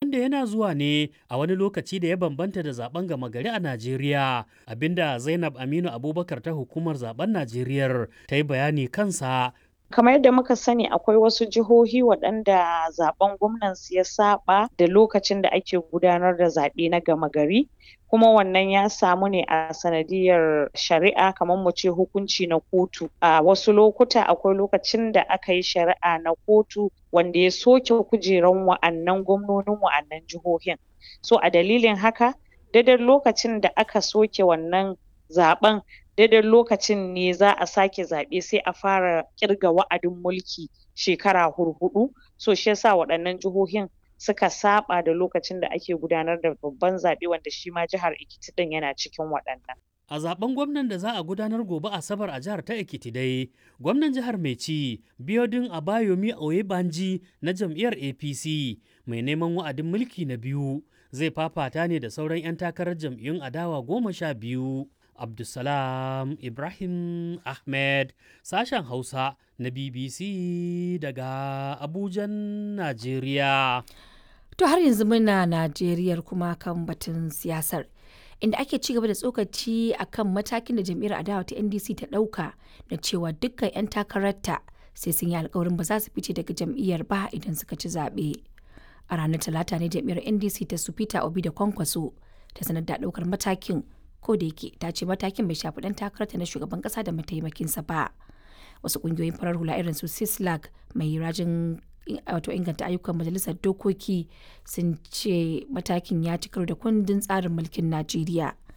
wanda yana zuwa ne a wani lokaci da ya bambanta da zaben gama gari a Najeriya abinda Zainab Aminu Abubakar ta hukumar zaben Najeriya ta yi bayani kansa kamar yadda muka sani akwai wasu jihohi waɗanda zaben gwamnansu ya saba da lokacin da ake gudanar da zaɓe na gama gari kuma wannan ya samu ne a sanadiyar shari'a kamar mu ce hukunci na kotu a wasu lokuta akwai lokacin da aka yi shari'a na kotu wanda ya soke kujeran wa'annan gwamnonin wa'annan jihohin so a dalilin haka daidai lokacin da aka soke wannan zaɓen daidai lokacin ne za a sake zaɓe sai a fara ƙirga wa'adin mulki shekara hurhuɗu so shi yasa waɗannan jihohin suka saɓa da lokacin da ake gudanar da babban zaɓe wanda shi ma jihar Ekiti ɗin yana cikin waɗannan. A zaben gwamnan da za a gudanar gobe Asabar a jihar ta Ekiti dai, gwamnan jihar mai ci Biodun Abayomi Oyebanji na jam'iyyar APC mai neman wa'adin mulki na biyu zai fafata ne da sauran 'yan takarar jam'iyyun adawa goma sha biyu. Abdulsalam Ibrahim Ahmed sashen Hausa na BBC daga Abujan, Najeriya. To har yanzu muna Najeriya kuma kan batun siyasar. Inda ake ci gaba da tsokaci a kan matakin da jam'iyyar adawa ta NDC ta ɗauka na cewa dukkan 'yan takararta sai sun yi alkawarin ba za su fice daga jam'iyyar ba idan suka ci zaɓe. A ranar Talata ne jam'iyyar NDC ta su Peter Obi da Kwankwaso ta sanar da ɗaukar matakin ko da yake ta ce matakin bai shafi dan takararta na shugaban kasa da mataimakinsa ba wasu kungiyoyin farar hula irin su sislag mai rajin wato inganta ayyukan majalisar dokoki sun ce matakin ya ci karo da kundin tsarin mulkin najeriya